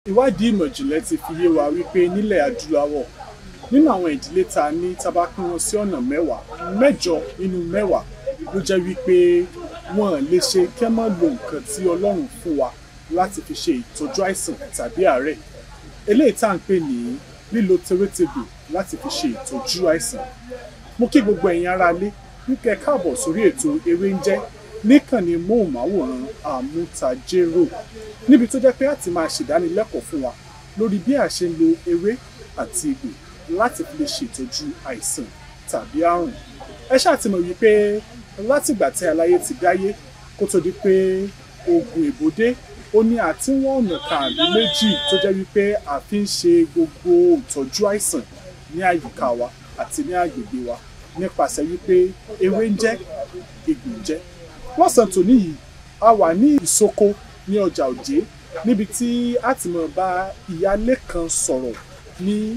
ìwádìí ìmọ̀ ìjìnlẹ̀ ti fi yé wa wípé nílẹ̀ adúláwọ̀ nínú àwọn ìdílé tá a ní tá a bá pín wọn sí ọ̀nà mẹ́wàá mẹ́jọ nínú mẹ́wàá ló jẹ́ wípé wọn lè ṣe kẹ́ mọ́ lo nǹkan tí ọlọ́run fún wa láti fi ṣe ìtọ́jú àìsàn tàbí àárẹ̀ eléyìí tá à ń pè ní lílo tewétegbò láti fi ṣe ìtọ́jú àìsàn mo kí gbogbo ẹ̀yin aráalé wípé káàbọ̀ sórí ètò ewé ń jẹ́ níkànnì móhùnmáwòrán àmútajérò níbi tó jẹ́ pé a ti máa ṣèdánilẹ́kọ̀ọ́ fún wa lórí bí a ṣe ń lo ewé àti egbò láti fi lè ṣètọ́jú àìsàn tàbí àrùn ẹ ṣáà ti mọ̀ wípé látìgbà tí aláyé ti dáyé kó tó di pé oògùn èbó dé ó ní àtiwọ́n ọ̀nà kan àbí méjì tó jẹ́ wípé a fi ń ṣe gbogbo ìtọ́jú àìsàn ní àyíká wa àti ní agbègbè wa nípasẹ̀ wípé ewé ń jẹ́ egbò ń jẹ́ lọ́sàn-án tòní yìí a wà ní ìsoko ní ọjà òjé níbi tí a ti mọ̀ bá ìyálé kan sọ̀rọ̀ ní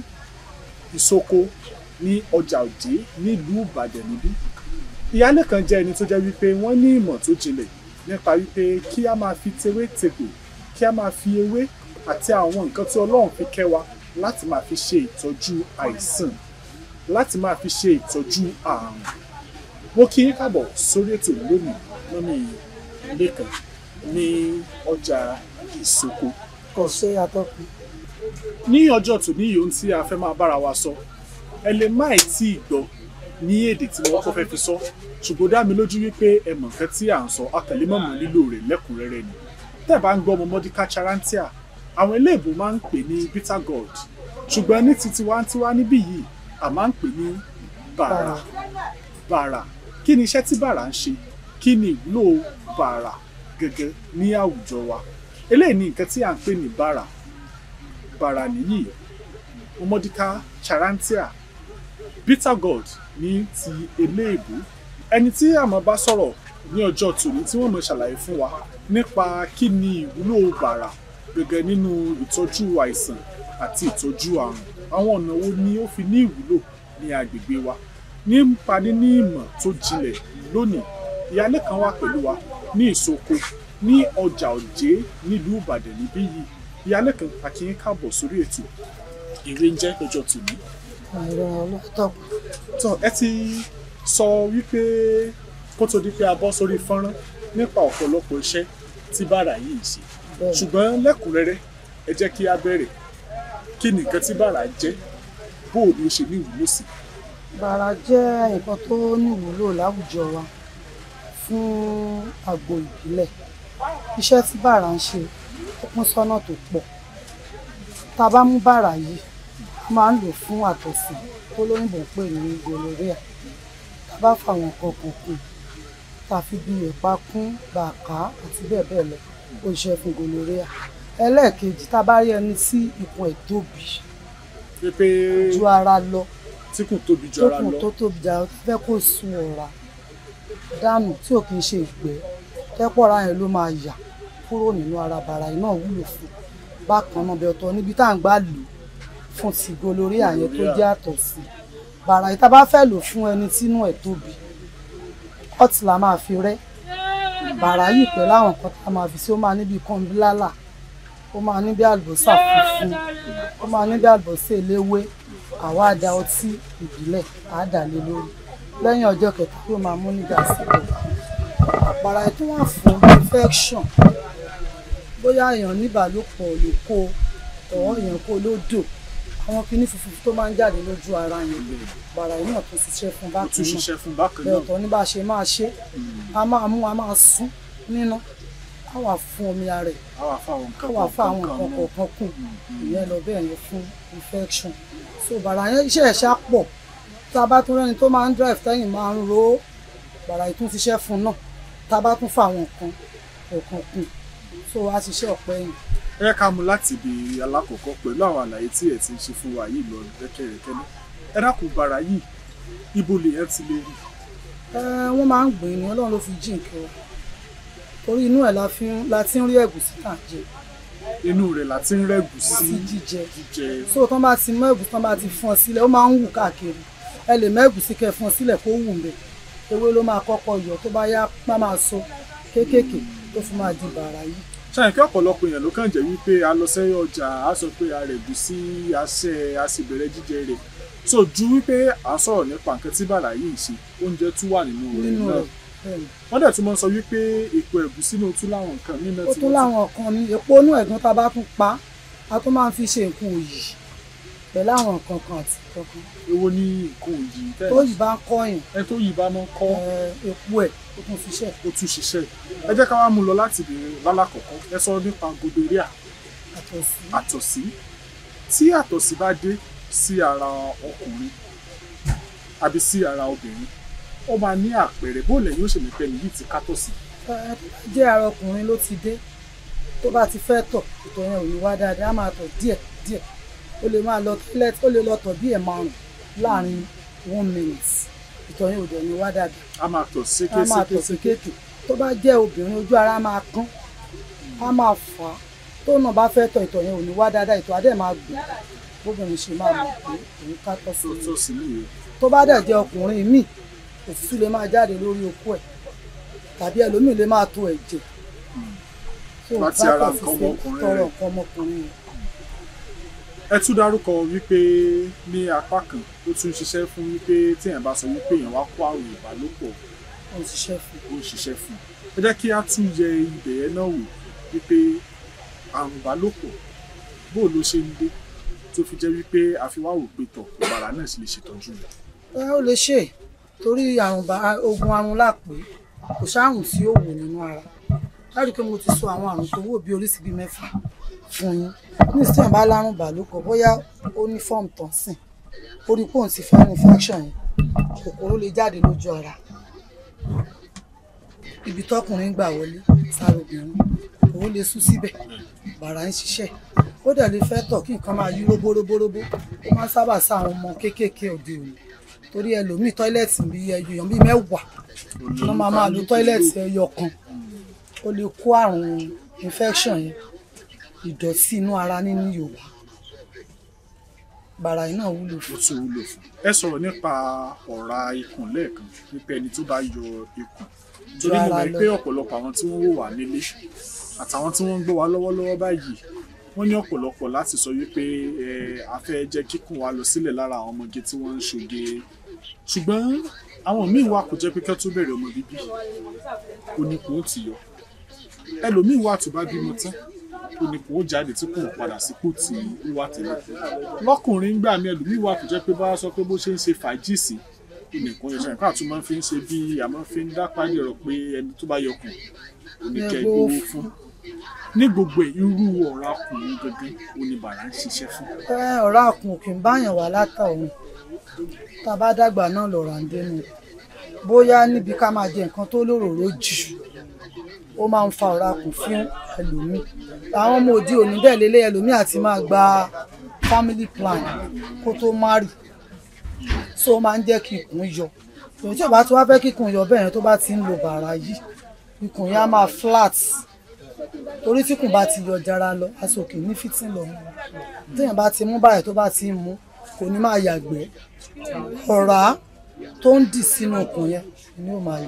ìsoko ní ọjà òjé nílùú ìbàdàn níbí ìyálé kan jẹ́ ẹni tó jẹ́ wípé wọ́n ní ìmọ̀ tó jinlẹ̀ nípa wípé kí a máa fi tewé tegbò kí a máa fi ewé àti àwọn nǹkan tí ọlọ́run fi kẹ́ wa láti máa fi ṣe ìtọ́jú àìsàn láti máa fi ṣe ìtọ́jú àrùn mo kí yín káàbọ̀ sórí ètò lónìí mọ́mí lẹ́kàn ní ọjà ìsoko kò ṣe àtọkùn ní ọjọ́ tòní yìí ohun tí a fẹ́ máa bára wa sọ ẹ lè má ì tí ì gbọ́ ní èdè tí wọ́n kọ́ fẹ́ fi sọ ṣùgbọ́n dá mi lójú wípé ẹ mọ̀ nǹkan tí à ń sọ akẹ̀lẹ́mọ̀mọ́ lílò rẹ̀ lẹ́kùnrẹ́rẹ́ ni tẹ́ ẹ bá ń gbọ́ ọmọ mọ́díkà charantia àwọn eléèbó máa ń pè ní bitter gourd ṣùgbọ́n ní ti tiwantiwa níbí yìí a máa ń pè ní bàrà bàrà kí ni iṣẹ́ tí bàrà ń ṣe kí ni ìwúlò bàrà gẹ́gẹ́ ní àwùjọ wa eléyìí ni nǹkan tí à ń pè ní bàrà bàrà nìyí ọmọdíkà charantia bitter gourd ní ti eléèbó ẹni tí àmọ́ bá sọ̀rọ̀ ní ọjọ́ tòní tí wọ́n mọ̀ ṣàlàyé fún wa nípa kí ni ìwúlò bàrà gẹ́gẹ́ nínú ìtọ́jú àìsàn àti ìtọ́jú àrùn àwọn ọ̀nà wo ni ó fi ní ìwúlò ní agbègbè wa nípa níní ìmọ̀ tó jinlẹ̀ lónìí ìyálé kan wà pẹ̀lú wa ní ìsoko ní ọjà òjé nílùú ìbàdàn níbí yìí ìyálé kan akínyín káàbọ̀ sórí ètò ìwé ń jẹ́ lọ́jọ́ tòní. ẹ̀rọ ọlọ́tọ̀kùn tó ẹ ti sọ wípé kó tó di pé a bọ́ sórí fọ́nrán nípa ọ̀pọ̀lọpọ̀ iṣẹ́ tí bàrà yìí ń ṣe bẹ́ẹ̀ ṣùgbọ́n lẹ́kùnrẹ́rẹ́ ẹ jẹ́ kí a bẹ̀rẹ̀ kí ni nǹkan tí bàrà jẹ́ bó o ní o ṣe ní ìwúlò sí bàrà jẹ́ nǹkan tó níwúlò láwùjọ wa fún àgbo ìbílẹ̀ iṣẹ́ tí bàrà ń ṣe ó pín sọ́nà tó pọ̀ tá a bá mú bàrà yìí a máa ń lò fún àtọ̀sí tó lóyìnbó ń pè ní gonorrhea tá a bá fa àwọn nǹkan kan kù tá a fi bí ẹ̀pà kún bàkà àti bẹ́ẹ̀ bẹ́ẹ̀ lọ ó ṣiṣẹ́ fún gonorrhea ẹlẹ́ẹ̀kejì tá a bá rí ẹni tí ikùn ẹ̀ tóbi i pé ju ara lọ tí kò tóbi jù ara tókùn lọ tó tóbi jà ó fẹ́ kó sun ọ̀rá dànù tí ò kì í ṣe ìgbẹ́ tẹ́pọ̀ra yẹn ló máa yà kúrò nínú ara bàrà yìí náà wúlò fún bákan náà bẹ ọ̀tọ̀ níbi tá à ń gbà lò fún ti gonorrhea yẹn tó jẹ́ àtọ̀ sí bàrà yìí tá a bá fẹ́ lò fún ẹni tínú ẹ̀ tóbi ọtí la máa fi rẹ́ bàrà yìí pẹ̀lú àwọn nǹkan tá a máa fi sí ó máa níbi kọ́ńbílálà ó máa ní bí àlùbọ́sà funfun ó máa ní bí àlùbọ́sà eléwé àwa àdá ọtí ìbílẹ̀ àádàlé lórí lẹ́yìn ọjọ́ kẹta yóò máa mú nígbà síbẹ̀ àpárá ẹ̀ tó wà fún infection bóyá èèyàn níbàálòpọ̀ ló kó ọ̀wọ́ èèyàn kó lódò àwọn kinní funfun tó máa ń jáde lójú ara yẹn bàrà yìí náà tún ṣiṣẹ́ fún ó bákan tún náà ṣiṣẹ́ fún bákan bẹ́ẹ̀ náà ọ̀tọ̀ ní bá a ṣe máa ṣe a máa mú a máa sún níná a wà fún omi ara ẹ̀ a wà fún àwọn a nǹkan wà fún àwọn nǹkan kọ̀ọ̀kan kù ìyẹn lọ bẹ́ẹ̀ yẹn fún infection so bàrà yẹn iṣẹ́ ẹ̀ ṣá pọ̀ tá a bá tún rẹ́ni tó máa ń drive tẹ́yìn máa ń ro ó, bàrà yìí tún ṣiṣẹ́ fún náà tá a bá tún fún àwọn nǹkan kọ̀ọ̀kan kù so a ṣiṣẹ́ ọ̀pẹ yìí ẹ ká mú láti ibi alákọ̀ọ́kọ́ pẹ̀lú àwọn àlàyé tí ẹ ti ń ṣe fún wa yìí lọ rẹ́kẹ̀rẹ́kẹ́ náà ẹ dákun bàrà yìí ibo lèyàn ti lè rí ẹ wọ́n máa ń gbìn ní ọlọ́run ló fi jí nǹkan wa torí inú ẹ̀ la fi ń- la ti ń rí ẹ̀gúsí tà ń jẹ inú rẹ̀ láti ń rẹ́gùn sí sí jíjẹ jíjẹ so tán bá ti mọ ẹ̀gúsí tán bá ti fún ọ sílẹ̀ ó máa ń wù káàkiri ẹ lè mọ ẹ̀gúsí kẹ́ fún ọ sílẹ̀ kó wù mbẹ̀ ewé ló máa kọ́kọ́ yọ tó bá yá má máa so kéékèèké tó fi máa di bàrà yìí ṣáà kí ọ̀pọ̀lọpọ̀ èèyàn ló kàn jẹ́ wípé a lọ sẹ́yìn ọjà a sọ pé a rẹ̀ gùn sí aṣẹ a sì bẹ̀rẹ̀ jíjẹ rẹ̀ so ju wípé à ń sọ̀rọ̀ nípa nǹkan tí bàrà yìí ṣe oúnjẹ tún wà nínú rẹ̀ nínú náà rẹ̀ bẹ́ẹ̀ ni. wọ́n dẹ̀ tún máa ń sọ wípé èpo ẹ̀gúsí náà tún láwọn nǹkan nínú ó tún láwọn kan ní epo inú ẹ̀gún tá a bá tún pa á tún máa ń fi ṣe nǹkan òyì pẹ̀lú àwọn nǹkan kan àti kankan èwo ní nǹkan òyì tẹ́ tó yìí bá ń kọ́yìn ẹ tó yìí bá máa ń kọ́ epo ẹ̀ ó tún fi ṣe ó tún ṣiṣẹ́ ẹ jẹ́ ká wá mú lọ láti bẹ̀rẹ̀ lálàkọ̀kọ́ ẹ sọ nípa gonorrhea àtọ̀sí àtọ̀sí tí àtọ̀sí bá dé sí ara ọkùnrin àbí sí ara obìnrin ó máa ní àpẹẹrẹ bó lẹ́yìn ó ṣe lè pẹ́ nìyí ti kátọ̀sí Ẹ, tó bá jẹ́ ara ọkùnrin ló ti dé tó bá ti fẹ́ tọ̀ ìtọ̀ yẹn ò ní wá dáadáa á máa tọ̀ díẹ̀ díẹ̀ ó lè máa lọ toilet ó lè lọ tọ̀ bí ẹ̀ márùn láàrin one minute ìtọ̀ yẹn ò dẹ̀ ní wá dáadáa a máa tọ̀ á máa tọ̀ sékéséké sékèké tó bá jẹ́ obìnrin ojú ara máa kán á máa fà á tó náà bá fẹ́ tọ̀ ìtọ̀ yẹn ò ní wá dáadáa ìtọ̀ adé máa gbò bóbìnrin ṣe máa mọ̀ pé òun ká tọ̀ sí tó i tọ̀ sí nìyẹn tó bá dẹ̀ jẹ́ ọkùnrin míì òfúfú lè máa jáde lórí okó ẹ̀ tàbí ẹlòmíì lè máa tó ẹ̀jẹ̀ tó Láti bá ara kàn nǹkan fi ṣe ọmọkùnrin tọrọ rẹ̀. nǹkan ọmọkùnrin rẹ̀. ẹ tún dárúkọ wípé ní apá kan ó tún ṣiṣẹ́ fún wípé téèyàn bá sọ wípé èèyàn wá kó àrùn ìbálòpọ̀ ó ń ṣiṣẹ́ fún ó ń ṣiṣẹ́ fún un ẹ jẹ́ kí á tún yẹ ibẹ̀ yẹn náà wò wípé àrùn ìbálòpọ̀ bó ló ṣe ń dé tó fi jẹ́ wípé àfiwá wò pé tọ̀ ìbàrà náà sì lè ṣètọ́jú rẹ̀ ẹ ó lè ṣe torí àrùn bá ogun àrùn lápè kò sáàrùn tí ó wò nínú ara láti pé mo ti sọ àwọn àrùn tó wò bí oríṣi bíi mẹ́fà fún yín ní ìsìn bá lárùn bàlúkọ bóyá ó ní fọ́ọ̀mù tán sìn ó rí pòun ti fa infection yẹn kòkòrò lè jáde lójú ara ibi tọkùnrin gbà wọlé sára obìnrin òun lè sún síbẹ̀ bàrà ń ṣiṣẹ́ ó dẹ̀ lè fẹ́ tọ̀ kí nǹkan máa yí róbóróbóróbó ó máa ń sábà sá àwọn ọmọ kéékèèké òde òní torí ẹlòmíì tọ́ílẹ̀tì bíi ẹyọ bíi mẹ́wàá ló máa máa lo tọ́ílẹ̀tì ẹyọ kan ó lè kó àrùn infection yẹn ìdọ̀tí inú ara nínú Yorùbá bàrà yìí náà wúlò ó fún tún wúlò fún ẹ sọ̀rọ̀ nípa ọ̀rá ikùn lẹ́ẹ̀kan wípé ẹni tó bá yọ ikùn torí mo ara mọ̀ lọ. pé ọ̀pọ̀lọpọ̀ àwọn tí wọ́n wò wá nílé àtàwọn tí wọ́n ń gbọ́ wá lọ́wọ́lọ́wọ́ báyìí wọ́n ní ọ̀pọ̀lọpọ̀ láti sọ wípé ẹ a fẹ́ jẹ́ kíkùn wa lọ sílẹ̀ lára àwọn ọmọge tí wọ́n ń ṣoge ṣùgbọ́n àwọn míì wà kò jẹ́ pé kẹ́ tó bẹ̀rẹ̀ ọmọ bíbí oníkùn ó ti yọ ẹlòmíì wà tó bá bímọ tán oníkùn ó jáde tí kò padà sípò tí ó wà tẹ́lẹ̀ lọ́kùnrin gbà mí ẹlòmíì wà tó jẹ́ pé bá sọ pé bó ṣe ń ṣe fàájì sí oníkùn yẹn sẹ́yìn káàtó máa ń fi ń ṣe bí àmọ́ fi ń dá pálí ọ̀rọ̀ pé ẹni tó bá yọkùn oníkẹ́ Ẹ gbowó gbowó fún ní gbogbo ẹ̀, irú ọ̀rá ọkùnrin gangan oníbàárà ń ṣiṣẹ́ fún ẹ ọ̀rá àkùn òkè ń báyàn wá látọ̀hún tá a bá dàgbà náà lọ̀rọ̀ à ń dénú bóyá níbi ká máa jẹ nǹkan tó lóròró jù ó máa ń fa ọ̀rá àkùn fún ẹlòmíì àwọn ọmọ òde òní bẹ́ẹ̀ lélẹ̀ ẹlòmíì àti máa gba family plan kó tó márì so ó máa ń jẹ́ kí ikùn yọ èyí tí ò bá ti wá fẹ́ kí ikùn yọ bẹ́ẹ̀ yẹn tó bá ti ń lo bàrà yìí ikùn yẹn á máa flat torí tí kùn bá ti yọ jara lọ aṣọ òkè ní fìtìn lọ téèyàn bá ti mú báyìí tó bá ti mú kò ní máa yàgbẹ́ ọ̀rá tó ń dì sínú ikùn yẹn ni ó máa yà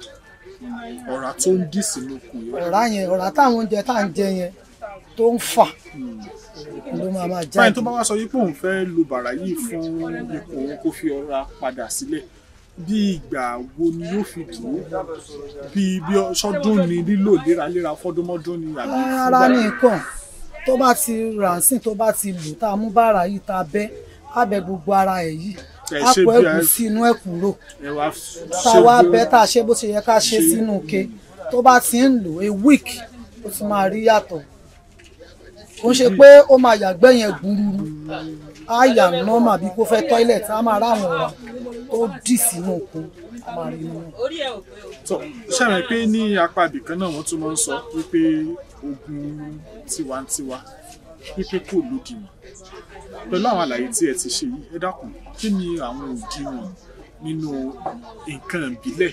ọ̀rá tó ń dì sínú okùn yẹn ọ̀rá yẹn ọ̀rá táwọn oúnjẹ tá à ń jẹ yẹn tó ń fà ló máa máa fáyìn jáde tó bá wá sọ wípé òun fẹ́ lo bàrà yìí fún ikùn òun kó fi ọ̀rá padà sílẹ̀ bí ìgbà wo ni yóò fi dúró bí bí sọdún ni lílò léraléra fọdúnmọ́dún ni àbí ara ní nǹkan tó bá ti ràǹsìn tó bá ti lò tá a mú bàrà yìí tá a bẹ́ á bẹ gbogbo ara ẹ̀ yìí Ẹ á ṣe pọ̀ bí ẹ̀gún ẹ- sí inú ẹ̀ kúrò ẹ wá tá a wá bẹ́ tá a ṣe bó ṣe yẹ ká ṣe sínú ke tó bá ti ń lò a week ó ti máa rí yàtọ̀ kò ń ṣe pé ó máa yàgbẹ́ yẹn gbúrúrú á yà nọ́mà bí kò fẹ́ toilet á máa ráwọn ọ̀rá tó dì sínú okun á máa rí nínú. tó ṣàmì pé ní apá ibìkan náà wọ́n tún máa ń sọ wípé ogun tiwantiwa wípé kò lódiwọ̀n pẹ̀lú àwọn àlàyé tí ẹ ti ṣe yìí ẹ dákun kí ni àwọn òdiwọ̀n nínú nǹkan ìbílẹ̀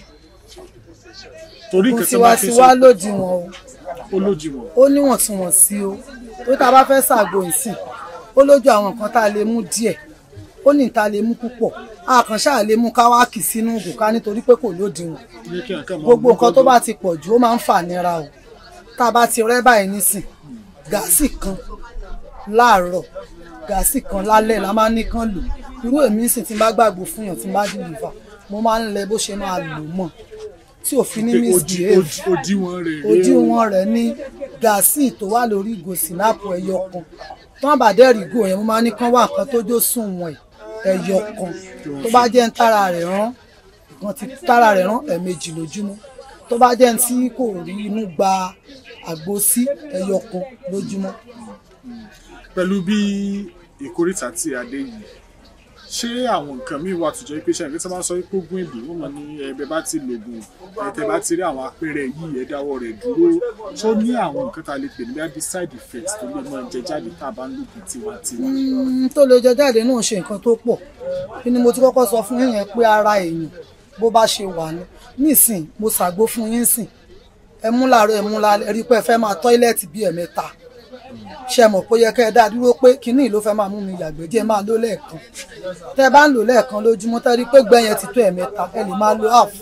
torí kò nǹkan tí wọ́n fi tiwantiwa sọ lòdìwọ̀n o ó lódiwọ̀n ó níwọ̀ntúnwọ̀nsí o tó tá a bá fẹ́ ṣàgbo ìsìn ó lójú àwọn nǹkan tá a lè mú díẹ̀ ó ní tá a lè mú púpọ̀ àkànṣe àlè mú káwáàkì sínú ògùn ká nítorí pé kò lódiwọ̀n ní kí nǹkan máa gbogbo mú nǹkan tó gbọ́dọ̀. bá ti pọ̀ jù ó máa ń fà nira o tá a bá ti rẹ́ báyìí nísìn gàásì kan láàárọ̀ gàásì kan lálẹ́ la máa ní kán lò irú èmi ń sìn tí n bá gbàgbọ́ fún yàn tí n bá dìlìfà mo máa ń lẹ bó ṣe máa lò mọ́ tí òfin ní pé misbehave odi- òdiwọ̀n rẹ̀ rèé o. òdiwọ̀n rẹ̀ ní gàásì tó wà lórí ìgò sinapu ẹyọ kan tán bá dẹ́rì ìgò yẹn mo máa ní kán wà kan tó jó sùn wọ̀n ẹyọ kan tó bá jẹ́ ń tára rẹ̀ rán nǹkan ti tára rẹ̀ rán ẹ̀ẹ̀mejì lójúmọ́ tó bá jẹ́ ń tí kò rí inú gba àgbo sí ẹyọ kan lójúmọ́. pẹ̀lú bí ìkórìtà tí a dé yìí ṣé àwọn nǹkan míì wà tó jẹ́ pé ṣàǹkì tí wọ́n bá sọ pé ogún ìbí wọ́n mọ̀ ní ẹbẹ̀ bá ti lògùn ẹ̀tẹ̀ bá ti rí àwọn apẹ̀rẹ̀ yìí ẹ̀ dáwọ́ rẹ̀ dúró tó ní àwọn nǹkan tá a lè pè ní bí side effects tó lè máa jẹ jáde tá a bá ń lògùn tiwantiwa. Mm, tó lè jẹ jáde náà ṣe nǹkan tó pọ̀ kí ni mo ti kọ́kọ́ sọ fún yín yẹn pé ara èèyàn bó bá ṣe wà ní nísìn mo ṣàgbo fún yín sìn ẹ mú làárọ̀ ẹ mú lálẹ́ ẹ rí pé ẹ fẹ́ máa tọ́ílẹ̀tì bíi ẹ̀mẹ́ta ṣe mọ̀ pé ó yẹ kẹ́ ẹ dá dúró pé kínní ló fẹ́ máa mú mi yàgbẹ́ díẹ̀ máa lò lẹ́ẹ̀kan tẹ́ ẹ bá ń lò lẹ́ẹ̀kan lójúmọ́ tẹ́ ẹ rí pé gbẹ̀yẹn ti tó ẹ̀mẹ́ta ẹ lè máa lo half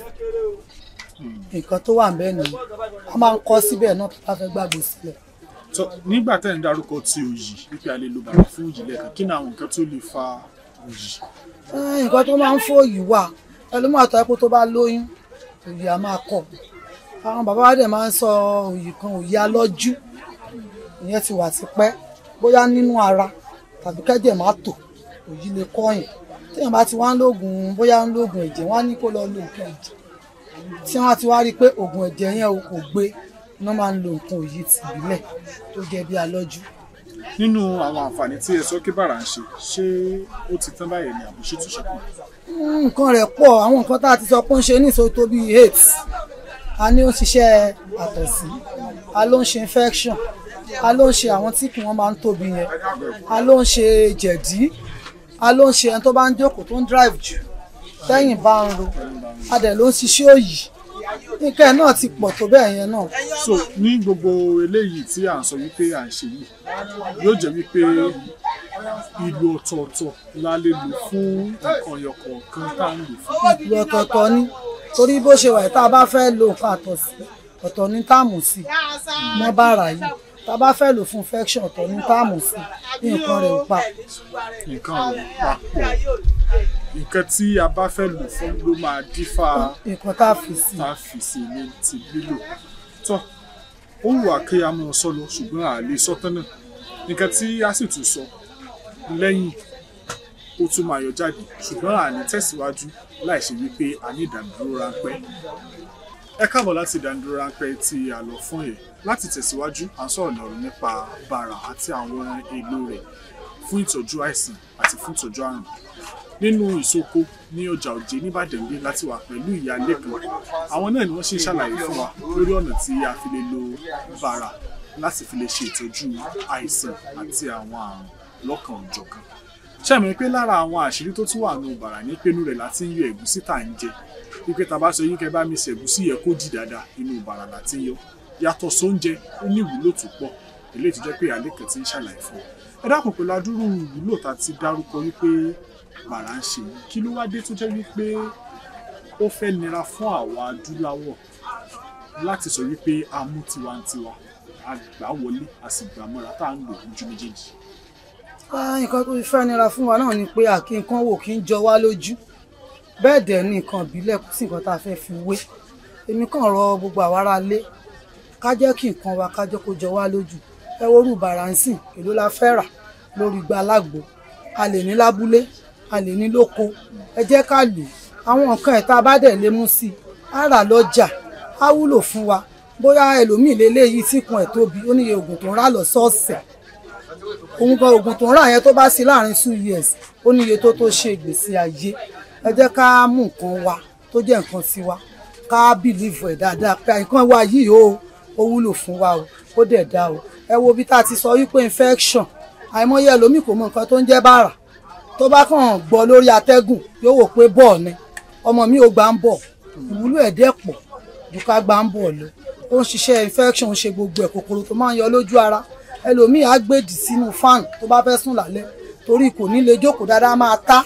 nǹkan tó wà ń bẹ́ẹ̀ nìyí a máa ń kọ́ síbẹ̀ náà tó bá fẹ́ gbàgbé sílẹ̀ tó nígbà tẹ́ ń darúkọ ti òyì wípé a lè lo bàbá fún òyì lẹ́ẹ̀kan kí ni àwọn nǹkan tó lè fa òyì. Eh, nǹkan tó máa ń fòyì wà ẹlòmíràn àtọ́ ẹ̀pọ̀ tó bá lóyún òyì á máa kọ̀ àwọn bàbá wa dẹ̀ máa ń sọ òyì kan òyì alọ́jú ìyẹn ti wà tipẹ́ bóyá nínú ara tàbí kẹ́jẹ̀ má tò òyì lè kọ́yìn téèyàn bá ti wá ń lóògùn bóyá ń lóògùn ẹ̀jẹ̀ wọ́n á ní kó lọ lo nǹkan ẹ̀jẹ̀ tí wọ́n á ti wá rí i pé oògùn ẹ̀jẹ̀ yẹn o kò gbé iná máa ń lo nǹkan òyì tìbílẹ̀ tó jẹ́ bí alọ́jú nínú àwọn àǹfààní tí ẹ sọ kí bàrà ń ṣe ṣé ó ti tán báyìí ni àbí ṣé tún ṣẹ́kù. Mm, nǹkan rẹ̀ pọ̀ àwọn nǹkan tá a ti sọ pé ó ń ṣe ní ìṣòro tó bíi aids a ní ó ń ṣiṣẹ́ àtọ̀sí a ló ń ṣe infection a ló ń ṣe àwọn tí kì wọ́n máa ń tóbi yẹn a ló ń ṣe jẹ̀dí a ló ń ṣe ẹni tó bá ń jókòó tó ń drive jù tẹ́yìn bá ń ro a dẹ̀ ló ń ṣiṣẹ́ òyì nǹkan ẹ̀ náà ti pọ̀ tó bẹ́ẹ̀ yẹn náà so ní gbogbo eléyìí tí à ń sọ wípé à ń ṣe yìí yóò jẹ́ wípé ìlú ọ̀tọ̀ọ̀tọ̀ la lè lò fún nǹkan ọ̀yọ̀kọ̀ọ̀kan tá à ń lò fún. ìlú ọ̀tọ̀ọ̀tọ̀ ni torí bó ṣe wà yìí tá a bá fẹ́ lo nǹkan àtọ̀sí ọ̀tọ̀ ní táàmù sí mọ́ bàrà yìí tá a bá fẹ́ lò fún infection ọ̀tọ̀ ní táàmù sí ní nǹkan rẹ̀ ò pa nǹkan ọ̀rọ̀ papọ̀ nǹkan tí a bá fẹ́ lò fún ló máa dífá nǹkan tá a fi sí tá a fi sí ní ti lílò tó ó wù wá kí a mọ̀ sọ lọ ṣùgbọ́n a lè sọ tán náà nǹkan tí a sì tún sọ lẹ́yìn ó tún máa yọ jáde ṣùgbọ́n a ní tẹ̀síwájú láì ṣe wípé a ní ìdánidúró ráńpẹ́ ẹ káàbọ̀ láti ìdánidúró ráńpẹ́ tí a lọ fún yẹn láti tẹ̀síwájú à ń sọ̀rọ̀ lọ́rọ̀ nípa bàrà àti àwọn èlò rẹ̀ fún ìtọ́jú àìsàn àti fún ìtọ́jú àrùn nínú ìsoko ní ọjà òjé nìbàdàn gbé láti wà pẹ̀lú ìyá lẹ́kan àwọn náà ni wọ́n ṣe ń ṣàlàyé fún wa lórí ọ̀nà tí a fi lè lo bàrà láti fi lè ṣe ìtọ́jú àìsàn àti àwọn àrùn lọ́kàn òjọ̀kan ṣàmì pé lára àwọn àṣírí tó tún wà nù bàrà ní pẹ́nu rẹ̀ láti ń yọ ẹ̀gúsí tà ń jẹ wípé tá a bá sọ yín kẹ́ bá mi ṣe ẹ̀gúsí yẹ kó di dáadáa inú bàrà láti yọ yàtọ̀ sóúnjẹ ó ní ìwúlò tó pọ̀ eléyìí tó jẹ́ pé ìyá lẹ́kan ti ń ṣàlàyé fún wa ẹ dákun pẹ̀lú adúrú ìwúlò tá a ti dárúkọ wípé bàrà ń ṣe yìí kí ló wá dé tó jẹ́ wípé ó fẹ́ nira fún àwa adúláwọ̀ láti sọ wípé a mú tiwantiwa a gbà wọlé a sì gbà mọ́ra tá à ń lò lójú méjèèjì. Ah, nǹkan tó fẹ́ nira fún wa náà ni pé àkí nǹkan wò kí ń jọ wá lójú bẹ́ẹ̀ dẹ̀ ni nǹkan ìbílẹ̀ kò sí nǹkan tá a fẹ́ fi wé èmi kàn rọ gbogbo àwa ará lé ká jẹ́ kí nǹkan wa ká jẹ́ kó jọ wá lójú ẹ wo rú bàrà ń sìn èló la fẹ́ rà lórí igba alágbo a lè ní lábúlé a lè ní lóko ẹ jẹ́ ká lò àwọn nǹkan ẹ̀ tá a bá dẹ̀ lé mú sí i á rà lọ́jà á wúlò fún wa bóyá ẹlòmíì lélẹ́yìí tí kan ẹ̀ tóbi ó níye oògùn tó ń rà lọ́sọ̀ọ̀sẹ̀ òun kan oògùn tó ń rà yẹn tó bá sí láàrin two years ó níye tó tó ṣe ìgbésí ayé ẹ jẹ́ ká mú nǹkan wa tó jẹ́ nǹkan sí wa ká bìlíìfù ẹ̀ dáadáa pé nǹkan wa yìí o ó wúlò fún wa o ó dẹ̀ dá o ẹ wo bí tá a ti sọ wípé infection àìmọye ẹlòmíì kò mọ nǹkan tó ń jẹ́ bàrà tó bá kàn gbọ́ lórí atẹ́gùn yóò wò pé bọ́ọ̀ ni ọmọ mi ò gbà ń bọ̀ ìwúlò ẹ̀ dẹ̀ pọ̀ ju ká gbà ń bọ̀ lọ ó ń ṣiṣẹ́ infection ń ṣe gbogbo ẹ̀ kòkòrò tó máa ń yọ lójú ara ẹlòmíì á gbèdì sínú fan tó bá fẹ́ sùn lálẹ́ torí kò ní lè jókòó dáadáa máa tá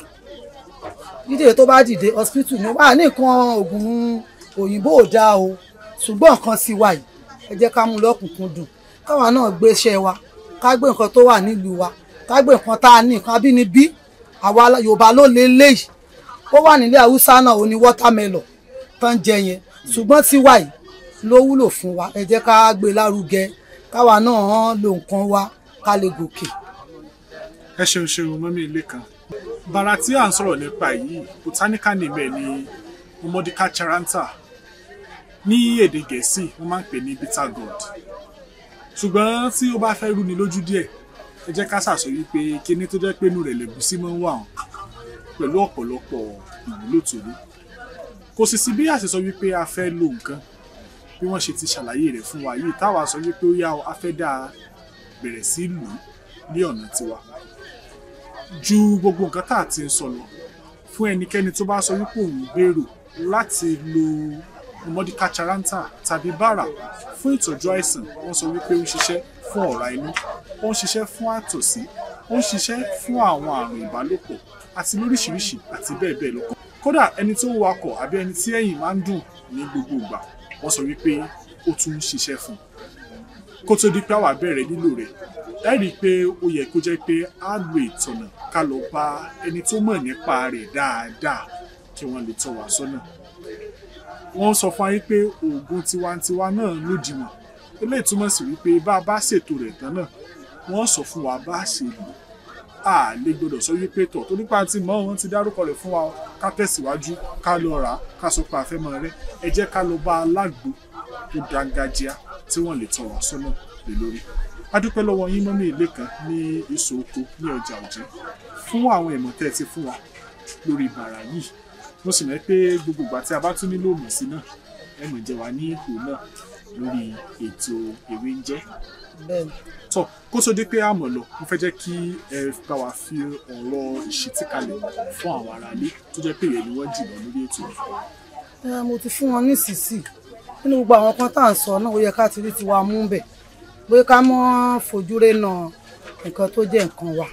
dídè tó bá dìde hospital ní wà ní nǹkan oògùn òyìnbó ò dáa o ṣùgbọ́n nǹkan sì wà yìí ẹ jẹ́ ká mú lọ́kùnkúndùn káwa náà gbé iṣẹ́ wa ká gbé nǹkan tó wà nílùú wa ká gbé nǹkan tá a ní nǹkan abínibí àwa Yorùbá ló lé léyìí ó wà nílé Haúsá náà ó ní wọ́támẹ́lọ̀ tán jẹ yẹn ṣùgbọ́n tiwa yìí ló wúlò fún wa ẹ jẹ́ ká gbé lárugẹ káwa náà lo nǹkan wa ká lè gòkè. ẹ ṣeun ṣeun mọ́mí ilé kan bàrà tí à ń sọ̀rọ̀ nípa yìí botanical name ẹ̀ ni Momodica charanta ní èdè gẹ̀ẹ́sì wọ́n máa ń pè ní bitter gourd ṣùgbọ́n tí ó bá fẹ́ rúni lójú díẹ̀ ẹ jẹ́ ká ṣàṣọ wípé kíní tó jẹ́ pé inú rẹ̀ lẹ̀gúsí máa ń wà hàn pẹ̀lú ọ̀pọ̀lọpọ̀ ìwúlò tó ní kò sì sí bí a ṣe sọ wípé a fẹ́ lo nǹkan bí wọ́n ṣe ti ṣàlàyé rẹ̀ fún wa yìí táwa sọ wípé ó yá a fẹ́ dáa bẹ̀rẹ̀ sí lù ú ní ọ̀nà tiwa ju gbogbo nǹkan tá à ti ń sọ lọ fún ẹnikẹ́ni tó bá sọ wípé òun gbèrò láti lo Momodica charanta tàbí bàrà fún ìtọ́jú àìsàn wọ́n sọ wípé ó ń ṣiṣẹ́ fún ọ̀rá inú ó ń ṣiṣẹ́ fún àtọ̀sí ó ń ṣiṣẹ́ fún àwọn àrùn ìbálòpọ̀ àti lóríṣiríṣi àti bẹ́ẹ̀ bẹ́ẹ̀ lọ kódà ẹni tó ń wakọ̀ àbí ẹni tí ẹ̀yìn máa ń dùn ní gbogbo ìgbà wọ́n sọ wípé ó tún ń ṣiṣẹ́ fún un kó tó di pé àwa bẹ̀rẹ̀ lílò rẹ̀ ẹ rí i pé ó yẹ kó jẹ́ pé á lo ìtọ̀nà ká lọ bá ẹni tó mọ̀ nípa rẹ̀ dáadáa kí wọ́n lè tọ́ wa sọ́nà. wọ́n sọ fún wa pé oògùn tiwantiwa náà lòdìwọ̀n eléyìí túmọ̀ sí wípé bá a bá ṣètò rẹ̀ tán náà wọ́n sọ fún wa bá a ṣe lò a lè gbọdọ̀ sọ wípé tọ̀ tó nípa ti mọ́ wọn ti dárúkọ rẹ̀ fún wa ká tẹ̀síwájú ká lọ rà á ká sọ pé a fẹ́ mọ rẹ ẹ jẹ́ ká lọ bá alágbo tó dáńgájíá tí wọ́n lè tọ́ wa sọ́nà lé lórí adúpẹ́ lọ́wọ́ yín mọ́mí ilé kan ní ìsò oko ní ọjà òjẹ́ fún àwọn ìmọ̀ tẹ́ ẹ ti fún wa lórí bàrà yìí mo sì mọ̀ pé gbogbo ìgbà tí a bá tún nílò òmùsí náà ẹ mọ̀ jẹ́ wa ní ipò náà lórí ètò ewé ń jẹ́ bẹ́ẹ̀ni tọ́ kó tó dé pé a mọ̀ lọ mo fẹ́ jẹ́ kí ẹ bá wa fi ọ̀rọ̀ ìṣítí kalẹ̀ fún àwọn aráalé tó jẹ́ pé ìyẹn ni wọ́n jùlọ lórí ètò yìí. ẹ mo ti fún wọn nísinsì nínú gbogbo àwọn kan tá à ń sọ náà ó yẹ ká ti rí tiwa mú bẹ̀ pé ká mọ́ fojú rénà nǹkan tó jẹ́ nǹkan wa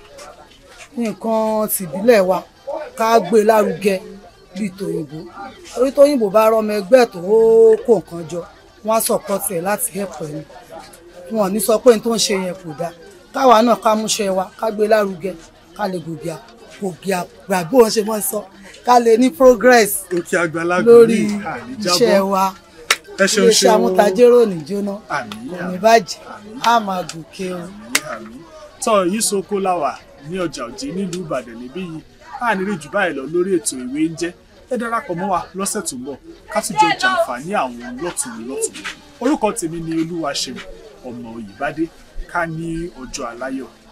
nǹkan tìbílẹ̀ wa ká gbé lárugẹ bíi tòyìnbó torí tóyìnbó bá rọmọ ẹgbẹ́ tó kó nǹkan jọ wọ́n á sọ̀pọ̀tì ẹ̀ láti ẹ̀pọ̀ ẹni wọn ò ní sọ pé n tó ń ṣe yẹn kò dáa káwa náà ká múṣẹ́ wa ká gbé lárugẹ ká lè gògì gògì àgbà bí wọ́n ṣe mọ́ sọ ká lè ní progress òkè àgbàlagbà lórí ní àníjábọ̀ iṣẹ́ wa ẹ ṣeun iléeṣẹ́ ṣeun amútajérò ní jóná àmì kò ní bàjẹ́ á máa gòkè o. àmì àmì tọ́ yìí soko láwà ní ọjà òjé nílùú ìbàdàn níbí yìí a ní rí jù báyìí lọ lórí ètò ìwé ń jẹ́ ẹ darapọ̀ mọ́ wa lọ́sẹ̀ tó ń bọ̀ ká tún jọ jàǹfààní àwọn lọ́tùn lọ́tùn orúkọ tèmi ni olúwaṣeun ọmọ òyìnbádé ká ní ọjọ́ aláyọ̀